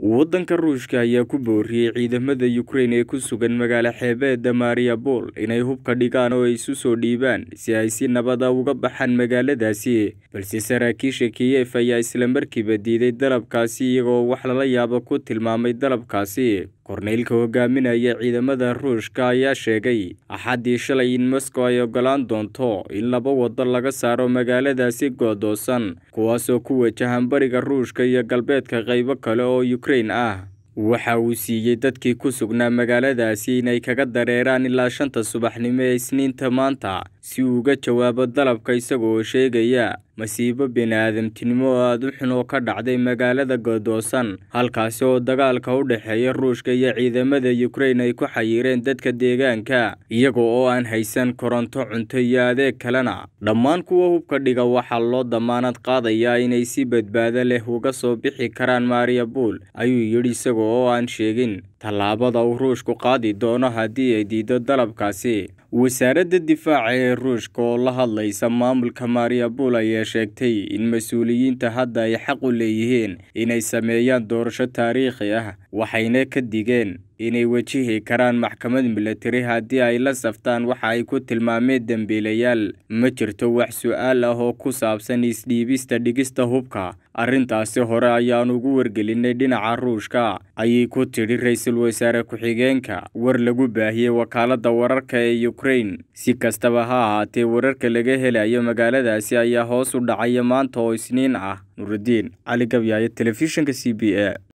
waddanka ruushka ayaa ku booriyey ciidamada Ukraine ee ku sugan magaalo xeebeedda Mariupol inay hubka dhigaan oo ay isu soo dhiibaan si ay si nabad ah uga baxaan magaaladaasi balse saraakiisha Kiev ayaa isla markiiba diiday dalabkaasi iyagoo wax lala yaabo ku tilmaamay dalabkaasi korneylka hogaaminaya ciidamada ruushka ayaa sheegay axaddii shalay in Moscow ay ogolaan doonto in laba waddo laga saaro magaaladaasi go'doosan kuwaasoo ku wajahan bariga ruushka iyo galbeedka qaybo kale oo Ukraine ah waxa uu siiyey dadkii ku sugnaa magaaladaasi inay kaga dareeraan ilaa shanta subaxnimo ee isniinta maanta si uu uga jawaabo dalabka isagoo sheegaya masiibo bini'aadamtinimo oo aad u xun oo ka dhacday magaalada go'doosan halkaasi oo dagaalka u dhexeeya ruushka iyo ciidamada Ukraine ay ku xayireen dadka deegaanka iyaga oo aan haysan koronto cunto iyo adeeg kalena dhammaan kuwa hubka dhiga waxaa loo damaanad qaadayaa inay si badbaado leh uga soo bixi karaan Mariupol ayuu yidhi isaga oo aan sheegin tallaabada uu ruushku qaadi doono haddii ay diido dalabkaasi wasaaradda difaaca ee ruushka oo la hadlaysa maamulka Mariupol ayaa sheegtay in mas-uuliyiinta hadda ay xaq u leeyihiin inay sameeyaan doorasho taariikhi ah waxayna ka digeen inay wajihi karaan maxkamad milatari haddii ay la saftaan waxa ay ku tilmaameen dembiilayaal ma jirto wax su-aal ah oo ku saabsan isdhiibista dhigista hubka arrintaasi hore ayaan ugu wargelinay dhinaca ruushka ayay ku tidhi ra-iisul wasaare ku-xigeenka war lagu baahiyey wakaaladda wararka ee Ukraine si kastaba ha ahaatee wararka laga helayo magaaladaasi ayaa hoos u dhacaya maanta oo isniin ah nurudiin cali gabyaayo telefishinka c b a